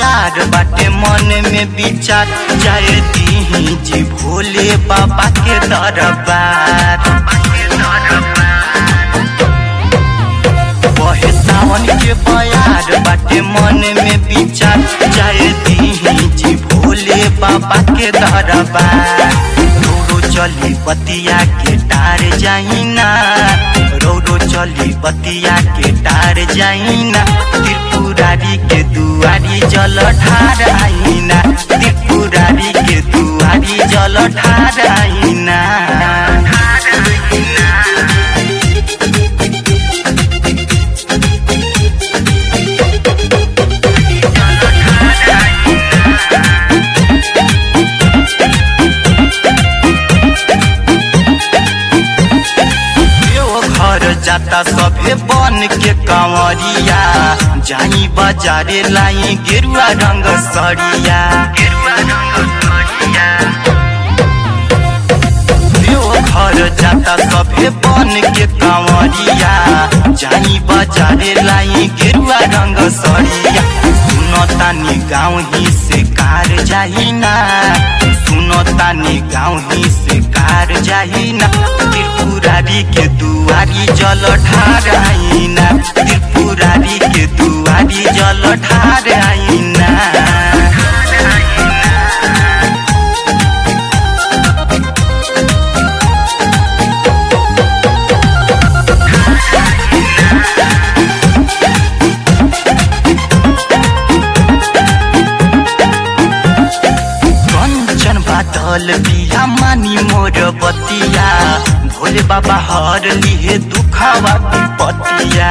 बयार बाटे मन में विचार जाए दीही जी भोले बाबा के दरबार बहे सावन के बयार बाटे मन में विचार जाए दीही जी भोले बाबा के दरबार रोडो चली बतिया के टार जाइना रोडो चली बतिया के टार जाइना त्रिपुरारी के दुआरी जल ठार आइना त्रिपुरारी के दुआरी जल ठार आइना घर जाता सभे बन के कंवरिया जाई बाजारे लाई गेरुआ रंग सरिया गेरुआ रंग सरिया घर जाता सभे बन के कंवरिया जाई बाजारे लाई गेरुआ रंग सरिया सुनो तानी गाँव ही से कार जाहिना सुनो तानी गाँव ही से कार जाहिना त्रिपुरारी के दुआरी जल ठार आइना त्रिपुरारी के दुआरी जल ठार आइना कंचन बादल बिया मानी मोर बतिया भोले बाबा हर लिए दुखावा विपतिया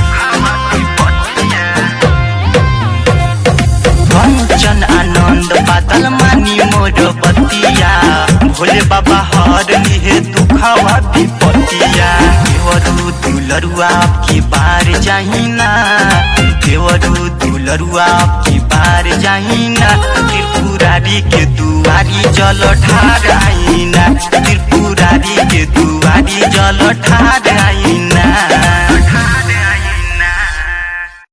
कंचन आनंद बादल मानी मोर बतिया भोले बाबा हर लिए दुखावा विपतिया देवरू दुलरुआ की बार जाहिना देवरू दुलरुआ की बार जाहिना त्रिपुरारी के दुआरी जल ठार आइना त्रिपुरारी के दुआरी जल ठार आइना